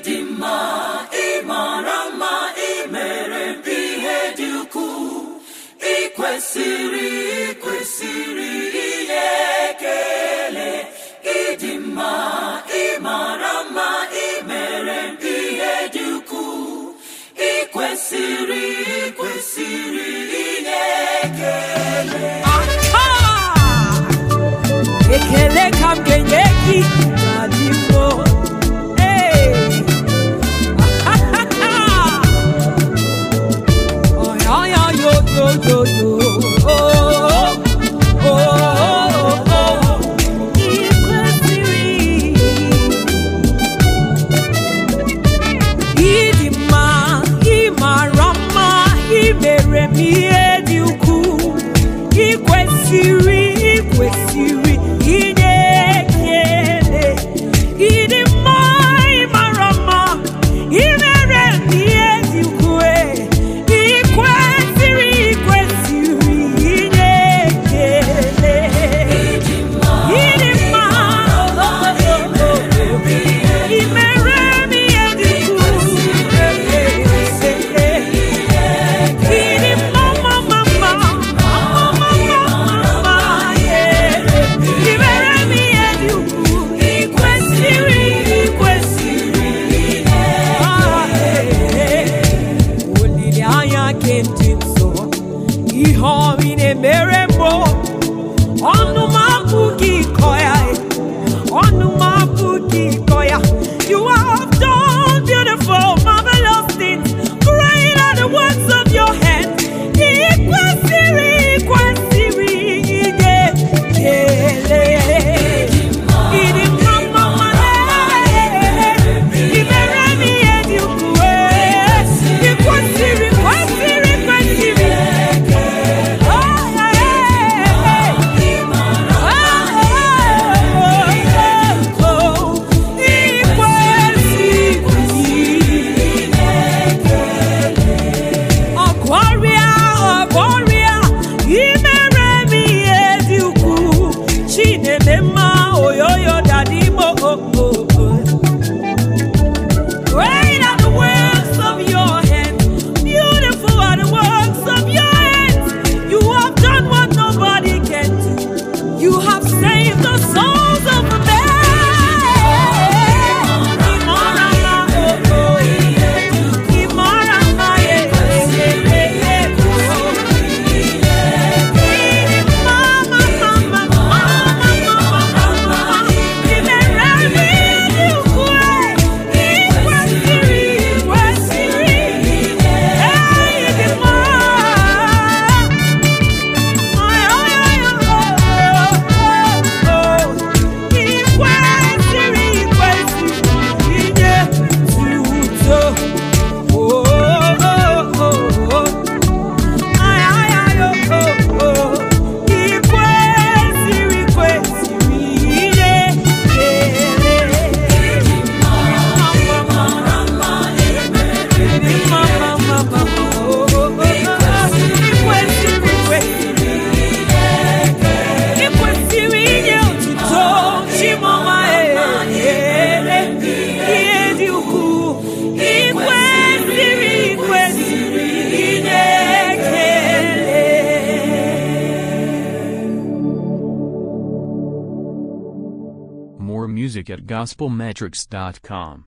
ịdị mma ịmara mma imere m ihe dị ukwuu ị kwesịrị ị kwesịrị inye ekele ịdị mma ịmara mma imere m ihe dị ukwuu ị kwesịrị ị kwesịrị inye ekele Aha! ekele ka m ga-enye gị n'adịmmo Ee! Ahahaha! Ọyọyọ yo yo yo yo Oh, oh, oh, oh. Ị kwesịrị ịdị mma ịmara mma imere m ihe dị ukwuu ị kwesịrị ị kwesịrị inye ekele ịdị mma ịmara mma imere m ihe dị ukwuu ị kwesịrị ị kwesịrị inye ekele ịdị mma imere m ihe dị olileanya nke ndị nsọ ihe ọmị na-emere mbụ ọnụ m abụghị ịkọ ya ọnụ m abụghị ịkọ ya you have done beautiful marvelous things great are the works of your hands ị kwesịrị ị kwesịrị inye ekele ịdị mma mma mma ị mere m ihe dị ukwuu ị kwesịrị kwesịrị kwesịrị ọgọrịa ọgọrịa imere m ihe dị ukwuu chineme mma oyoyo dadimo Great are the works of your hands. Beautiful are the works of your hands. You have done what nobody can do. You have saved the souls of men. Imarama, oh, oh. Imarama, yeah, yeah, yeah, yeah, yeah. Mama, mama, mama, mama, mama. Imere m ihe dị ukwuu. Ikwesịrị, ikwesịrị. Ee, ịdị mma. Ị kwesịrị inye otuto Chimọma ele ihe dị ukwuu Ị kwesịrị ị kwesịrị inye ekele More music at gospelmetrics.com.